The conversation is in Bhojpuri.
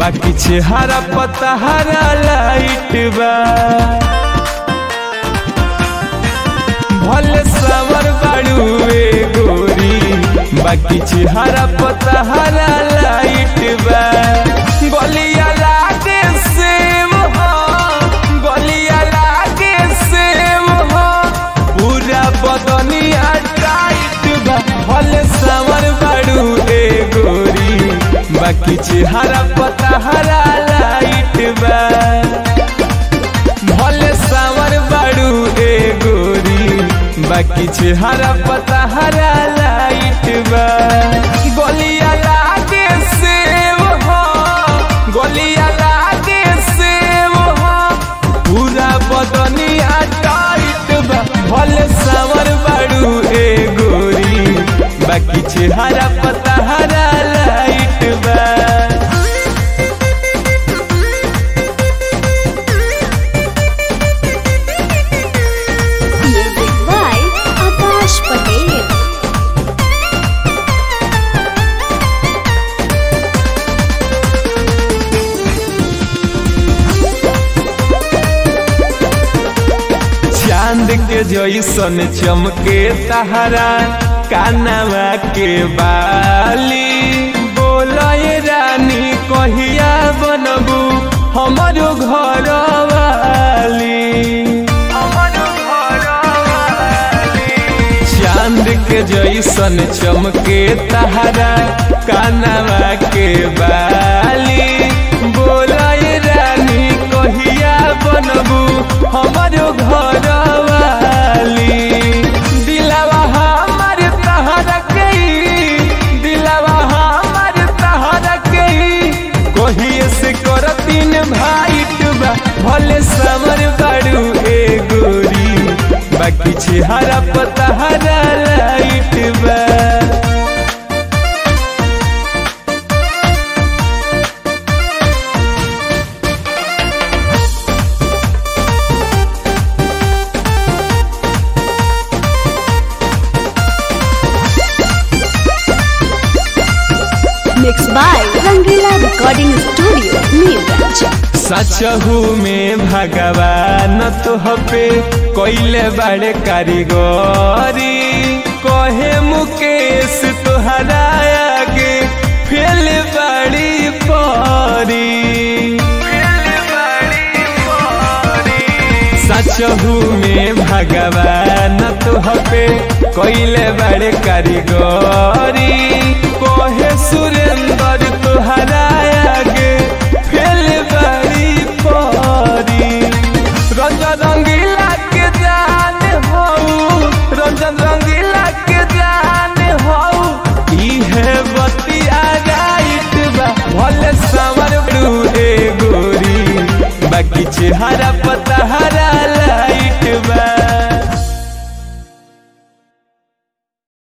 बाकी चेहरा पता हरा लाइट बा भले सावर बाड़ू ए गोरी बाकी चेहरा पता हरा लाइट बा गलिया लागे सेम हो गलिया लागे सेम हो पूरा बदनिया टाइट बा भले सावर बाड़ू ए गोरी बाकी चेहरा पता हरा लाइट बा भले सावर बाड़ू ए गोरी बाकी चेहरा पता हरा लाइट बा गलिया लागे सेव हो गलिया लागे सेव हो पूरा बदनिया टाइट बा भले सावर बाड़ू ए गोरी बाकी चेहरा पता हरा लाइट बा Music by Akash Patel. चांद के जैसन चमके सहारा कानवा के बाली बोलय रानी कहिया बनबू हमारो घर वाली चांद के जैसन चमके तहरा कानवा के बाली बोलय रानी कहिया बनबू हमारो घर वाली दिलवा हमार तहरा के दिलवा हमार तहरा के कहिए से करतीन भाइट बा भले समर बाड़ू ए गोरी बाकी चेहरा पता हरा लाइट बा Mixed by Rangila Recording Studio, Neeraj. सचहू में भगवान तोहपे कोइले बड़े कारीगरी कहे मुकेश तोहरा आगे फेल बड़ी परी सचहू में भगवान तोहपे कोइले बड़े कारीगरी कहे सुरेंद्र तोहरा आगे फेल बड़ी परी रंजन रंगीला के जान हो रंजन रंगीला के जान हो इहे बतिया राइट बा भले समर बड़ू ए गोरी बाकी चेहरा पता हरा लाइट बा